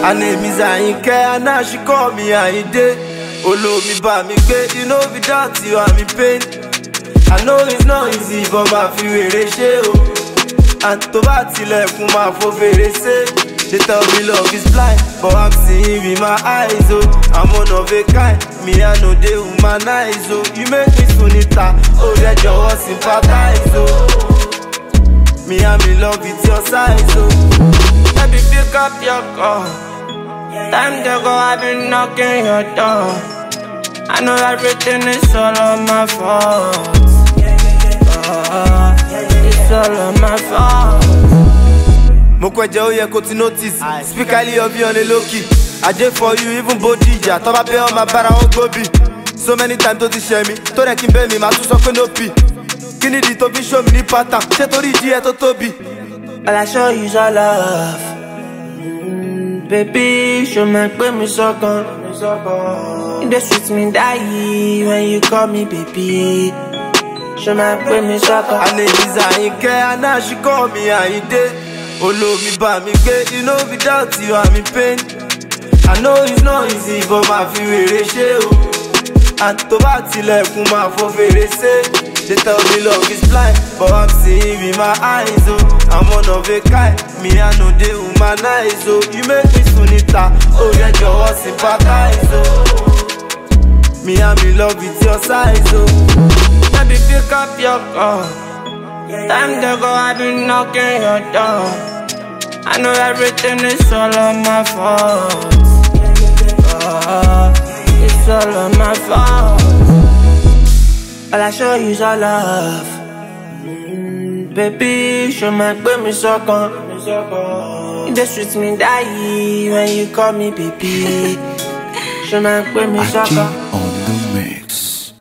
Her name is Ayinke and now she call me Ayinde. Olómi bá mi gbé, you know without you I'm in pain. I know it's not easy but máa fi wèrè ṣe o. And tó bá tilẹ̀kùn máa fò fèrè ṣe. They tell me love is blind, but I'm seeing with my eyes, oh. I'm one of a kind, me I know they humanize, oh. You make me sunita, oh, that jọ̀wọ́ sympathize, oh. Me I'm in love with your size, oh. Baby, pick up your call. Time to go, I've been knocking your door. I know everything is all on my fault. Oh, it's all on my fault. mo kọ ẹjẹ ó yẹ kó ti notice speaker ilé ọbí ọ̀nà lókì ajé for you even body ìjà tọ́ba bẹ́ ọmọ abára wọn gbóbi so many times tó ti ṣẹ mi tó rẹ̀ kí n bẹ́ mi màá tún sọ pé no pi kí nìdí tó fi show mi ní pattern ṣé torí ìdí ẹ tó tóbi. All I show you is all love. Mm, baby, show me pé mi sọ́kàn. You dey sweet me die when you call me baby. Show me pé mi sọ́kàn. Her name is Ayinke and now she call me Ayinde. Olómi bá mi gbé, you know without you I'm in pain. I know it's not easy but máa fi wèrè ṣe o. And tó bá tilẹ̀kùn máa fò fèrè ṣe. They tell me love is blind but I'm seeing with my eyes o. I'm one of a kind, me I know they humanize o. You make me sunita, oh yẹ jọ̀wọ́ sympathize o. Me I'm in love with your size o. Baby, pick up your call. Time to go, I've been knocking your door. I know everything is all on my fault. Oh, it's all on my fault. All I show you is all love. Mm, baby, show me pé mi sọ́kàn. You dey sweet me die when you call me baby. Show me pé mi sọ́kàn.